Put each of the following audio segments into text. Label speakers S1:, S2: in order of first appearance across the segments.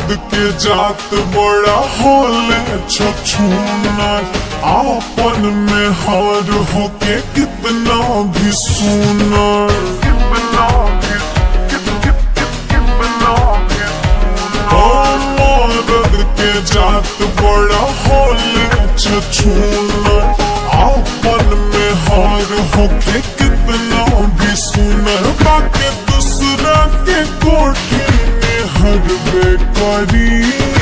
S1: मर्द के जात बड़ा होले छछूना आपन में हार होके कितना भी सुनर कितना भी कितना भी मर्द के जात बड़ा होले छछूना आपन में हार होके कितना भी सुनर बाके दूसरा के कोठी में हर बेकारी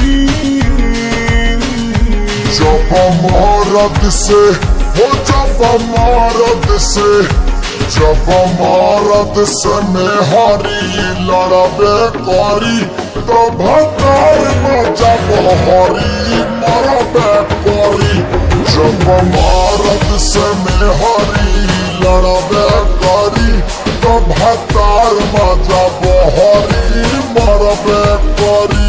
S2: जब मरद से हो जब मरद से जब मरद से में हरी लड़बे करी तो भकार में जब हरी मरबे करी जब मरद से में हरी लड़बे करी तो भकार में जब हरी मरबे करी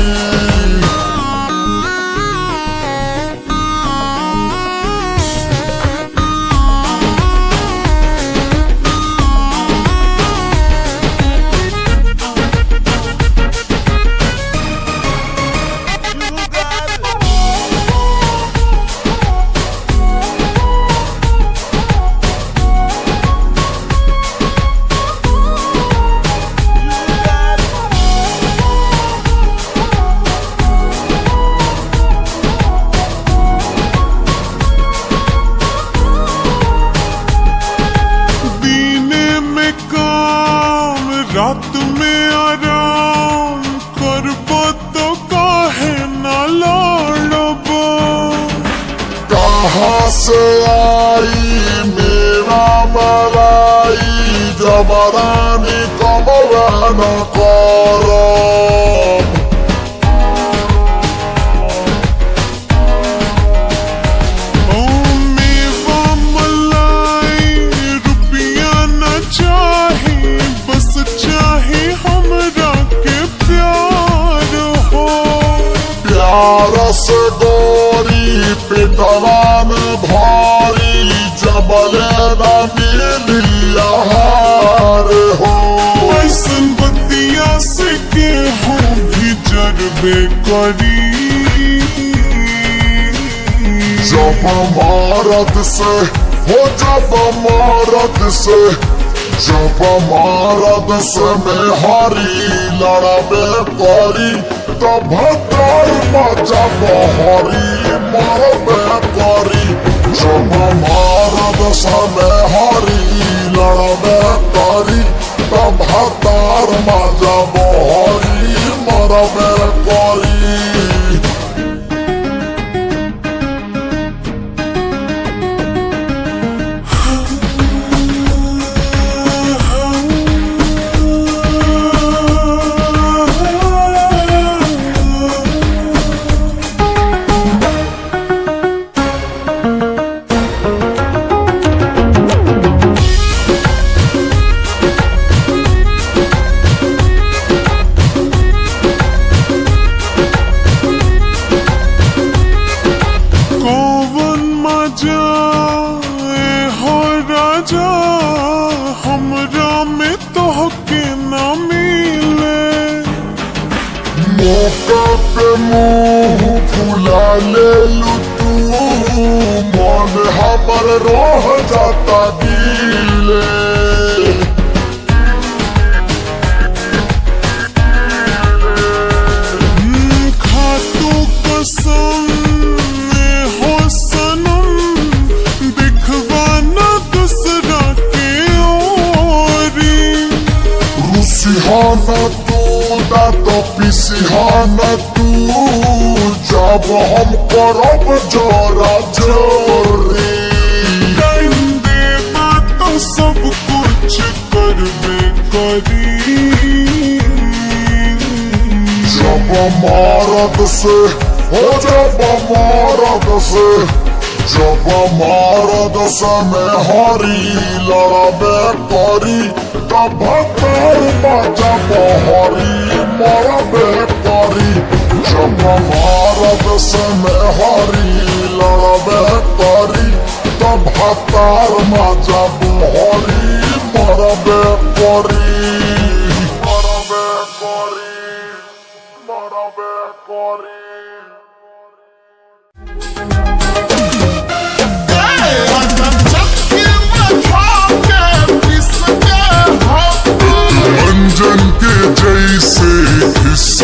S1: दीने में काम रात में आराम करबो तो काहे ना लड़बो
S2: कहाँ से आई मेरा मलाई जबरानी कमरान करो
S1: ओ मेवा मलाई रुपया न चाही बस चाही हमरा के प्यार हो
S2: प्यार से गोरी पिटवान भारी जबले न मिली आहार हो
S1: ऐसन बतिया से गेहूं भी जरबे करी
S2: जब मारद से हो जब मारद से जब मारद से में हरी लड़बे करी तब भतर जब हरी मरबे करी जब मारद से में हरी लड़बे करी तब भतर जब हरी मरबे करी
S1: कौवन मजा ए हो राजा हमरा में तोहके न मिले
S2: मौका पे मुंह फुला ले लू तू मन हमर रह जाता दिले
S1: हम्म, खातू कसम ए हो सनम दिखवाना दूसरा के ओरी
S2: रुसिहाना तू ना तो पिसिहाना तू जब हम करब जोरा जोरी
S1: टाइम देना तो सब कुछ करबे करी
S2: जब मारद से हो जब मारद से जब मारद से में हरी लड़बे करी तब भतर जब हरी मरबे करी जब मारद से में हरी लड़बे करी तब भतर जब हरी मरबे करी मरबे करी मरबे रंजन के जैसे इस